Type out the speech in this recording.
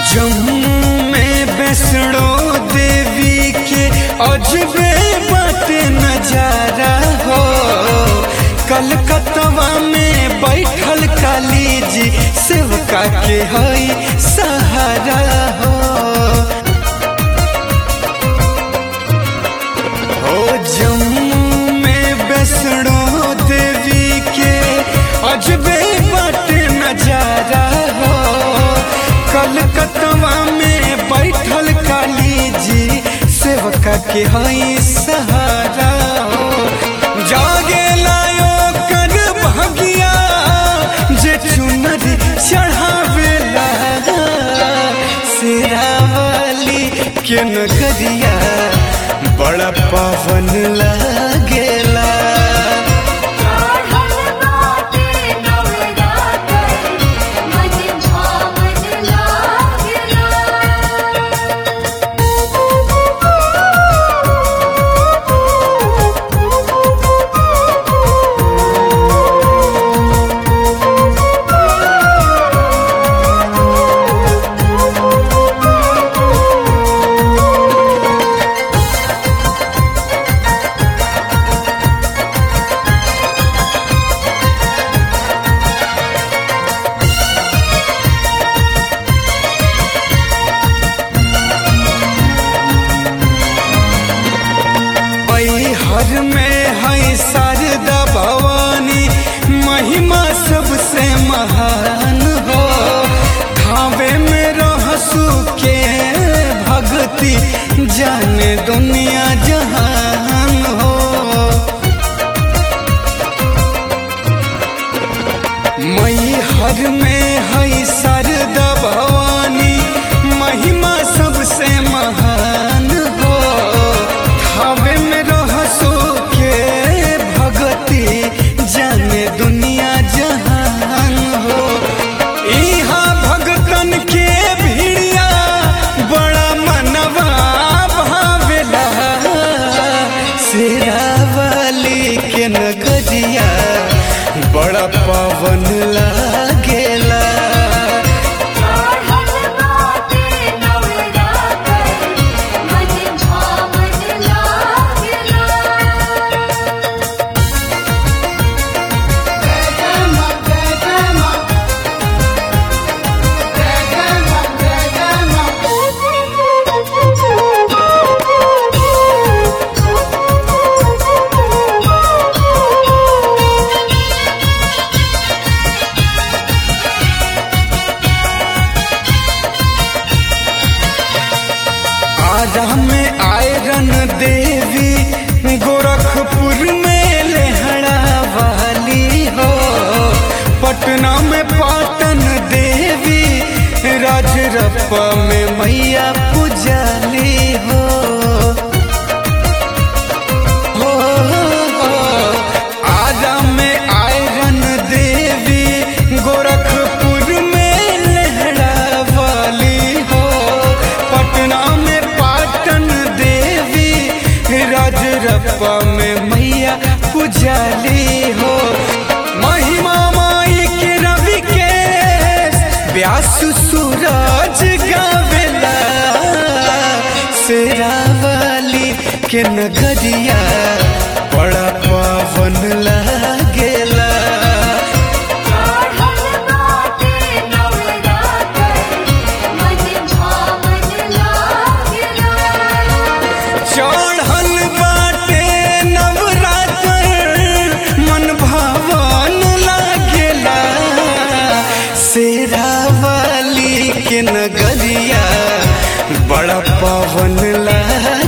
जम्मू में वैष्णो देवी के अजबे बाटे नजारा हो कलकत्तवा में बैठल काली जी सेवका के हई सहारा हो हो जम्मू में वैष्णो देवी के अजबे बाटे नजारा हो कलकत्तवा में बैठल काली जी सेवका के हई सहारा हो जागे लायो कर भगिया जे चुनर चढ़ावेला सिरावली के नगरिया बड़ा पावन लागेला चढ़ल बाटे नवरात्र, मन भावन लागेला। हर में है शारदा भवानी महिमा सबसे महान हो खावे में रहसु के भक्ति जाने दुनिया जहान हो मई हर में है शारदा भवानी महिमा सबसे महान हो हवे में रहसो के भगती जाने दुनिया जहान हो इहा भगतन के भिड़िया बड़ा मनवा भावेला शेरावाली के नगरिया बड़ा पावन लागेला चढ़ल बाटे नवरात्र, मन भावन लागेला। आरा में आयरन देवी गोरखपुर में लेहड़ा वाली हो पटना में पाटन देवी राजरप्पा में मैया पुजाली हो हो, हो, आरा में आयरन देवी गोरखपुर में लहरा वाली हो पटना में पाटन देवी राजरप्पा में मैया पुजाली हो महिमा माई के रवि के व्यास सूरज गावेला शेरावाली के नगरिया बड़ा पावन लागेला चढ़ल बाटे नवरात्र, मन भावन लागेला। चढ़ल बाटे नवरात्र मन भावन लागेला शेरावाली के नगरिया बड़ा पावन लागेला